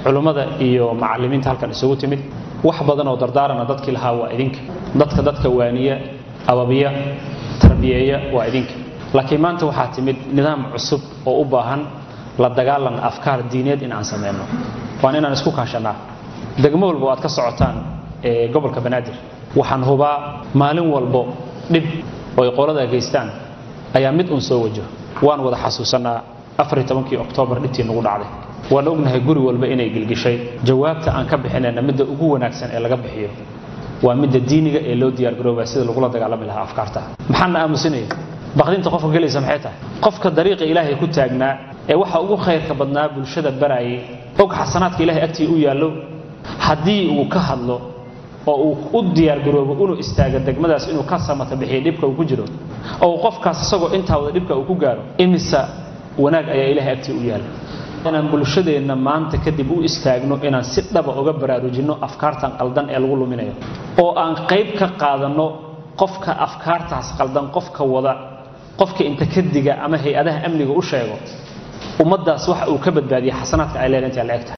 culummada iyo macallimiinta halkan isugu timid wax badan oo dardaarana dadkii lahaa waa idinka dadka dadka waaniya ababiya tarbiyeeya waa idinka laakiin maanta waxaa timid nidaam cusub oo u baahan la dagaalan afkaar diineed in aan samayno waan inaan isku kaashanaa degmo walba oo aad ka socotaan ee gobolka banaadir waxaan hubaa maalin walbo dhib oo ay qolada geystaan ayaa mid uun soo wajo waan wada xasuusanaa afaritobankii oktoobar dhibtii nagu dhacday waan ognahay guri walba inay gilgishay jawaabta aan ka bixinayna midda ugu wanaagsan ee laga bixiyo waa midda diiniga ee loo diyaargaroobaa sida lagula dagaalami lahaa afkaarta maxaana aamusinaya baqdinta qofka gelaysa maxay tahay qofka dariiqa ilaahay ku taagnaa ee waxa ugu khayrka badnaa bulshada baraayay og xasanaadka ilahay agtii u yaallo haddii uu ka hadlo oo uu u diyaargaroobo inuu istaago degmadaas inuu ka samata bixiyo dhibka uu ku jiro oo uu qofkaas isagoo intaa wada dhibka uu ku gaaro imisa wanaag ayaa ilahay agtii u yaalla inaan bulshadeenna maanta kadib u istaagno inaan si dhaba uga baraarujinno afkaartan qaldan ee lagu luminayo oo aan qayb ka qaadanno qofka afkaartaas qaldan qofka wada qofka inta ka diga ama hay-adaha amniga u sheego ummaddaas waxa uu ka badbaadiya xasanaadka ay leedahay intaa la egtahay